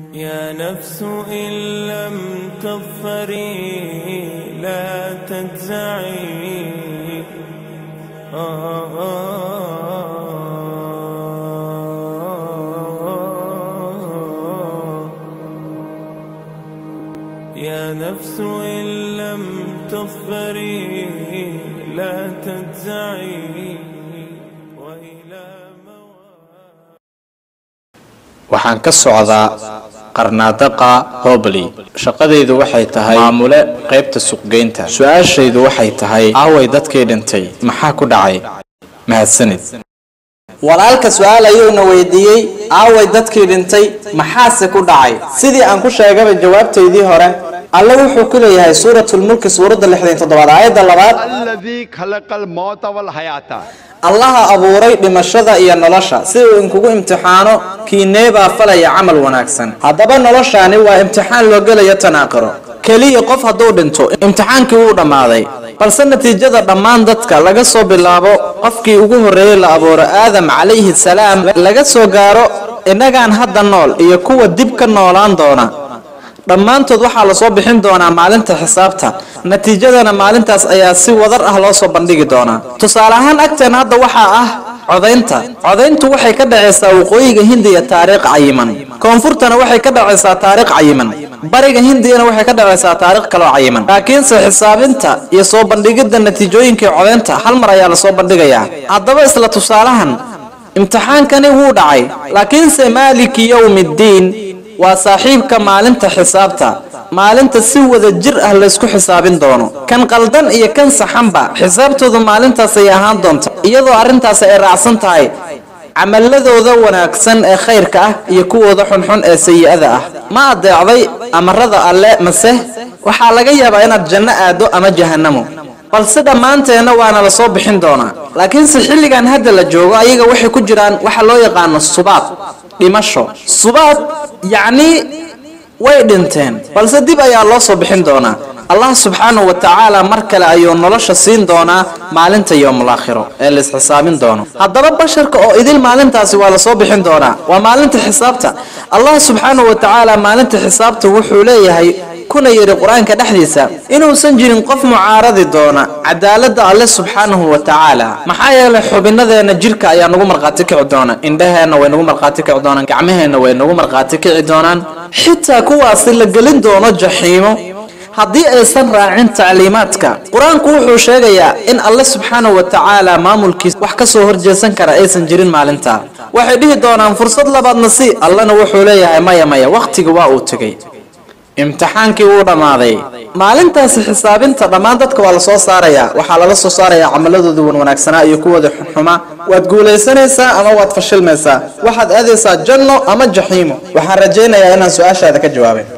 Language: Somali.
يا نفس إن لم تظفري لا تجزعي آه آه يا نفس إن لم تظفري لا تجزعي وإلى مواد waxaan ka socdaa qarnaadaqa hobley shaqadaydu waxay tahay maamule qaybta suuqgeynta su-aashaydu waxay tahay aaway dadkii dhintay maxaa ku dhacay mahadsanid walaalka su-aal ayuuna weydiiyey aaway dadkii dhintay maxaase ku dhacay sidii aan ku sheegaba jawaabtaydii hore alle wuxuu ku leeyahay suuratulmulki suuradda lixdan toddobaad aayadda labaad الذي خلق الموت والحياة allaha abuuray dhimashada iyo nolosha si uu inkugu imtixaano kiineebaa falaya camal wanaagsan haddaba noloshaani waa imtixaan loo gelayo tanaaqiro keliya qof hadduu dhinto imtixaankii wuu dhammaaday balse natiijada dhammaan dadka laga soo bilaabo qofkii ugu horreeyey la abuuro aadam calayhi salaam laga soo gaaro innagaan hadda nool iyo kuwa dib ka noolaan doona dhammaantood waxaa lasoo bixin doonaa maalinta xisaabta natiijadana maalintaas ayaa si wadar ah loo soo bandhigi doonaa tusaale ahaan agteen hadda waxaa ah codaynta codayntu waxay ka dhacaysaa waqooyiga hindiya taariikh cayiman koonfurtana waxay ka dhacaysaa taariikh cayiman bariga hindiyana waxay ka dhacaysaa taariikh kaloo cayiman laakiinse xisaabinta iyo soo bandhigidda natiijooyinkii codaynta hal mar ayaa lasoo bandhigayaa haddaba isla tusaalahan imtixaankani wuu dhacay laakiinse maaliki yowmiddiin waa saaxiibka maalinta xisaabta maalinta si wada jir ah laysku xisaabin doono kan qaldan iyo kan saxanba xisaabtoodu maalintaas ay ahaan doonta iyadoo arrintaas ay raacsan tahay camaladooda wanaagsan ee khayrka ah iyo kuwooda xunxun ee sayi-ada ah ma adeecday amarada alle mase waxaa laga yaabaa inaad janno aado ama jahannamo balse dhammaanteenna waana la soo bixin doonaa laakiinse xilligan hadda la joogo ayaga waxay ku jiraan waxa loo yaqaano subaad dhimasho subaad yacnii way dhinteen balse dib ayaa loo soo bixin doonaa allah subxaanahu wa tacaala mar kale ayuu nolosha siin doonaa maalinta yowmulaakhiro ee la isxisaabin doono haddaba basharka oo idil maalintaasi waa lasoo bixin doonaa waa maalinta xisaabta allah subxaanahu wa tacaala maalinta xisaabta wuxuu leeyahay kuna yidhi qur-aanka dhexdiisa inuusan jirin qof mucaaradi doona cadaaladda alle subxaanahu wa tacaala maxaa yeelay xubinadeenna jirka ayaa nagu markhaati kici doona indhaheenna way nagu markhaati kici doonaan gacmaheenna way nagu markhaati kici doonaan xitaa kuwaasi la gelin doono jaxiimo haddii aysan raacin tacliimaadka qur-aanku wuxuu sheegayaa in alle subxaanahu wa tacaala maamulkiis wax ka soo horjeesan kara aysan jirin maalinta waxay dhihi doonaan fursad labaadna si allena wuxuu leeyahay maya maya wakhtiga waa uu tegey imtixaankii wuu dhammaaday maalintaasi xisaabinta dhammaan dadka waa lasoo saarayaa waxaa lala soo saarayaa camaladooda wan wanaagsanaa iyo kuwooda xunxuma waad guulaysanaysaa ama waad fashilmaysaa waxaad aadaysaa janno ama jaxiimo waxaan rajaynayaa inaan su-aashaada ka jawaabay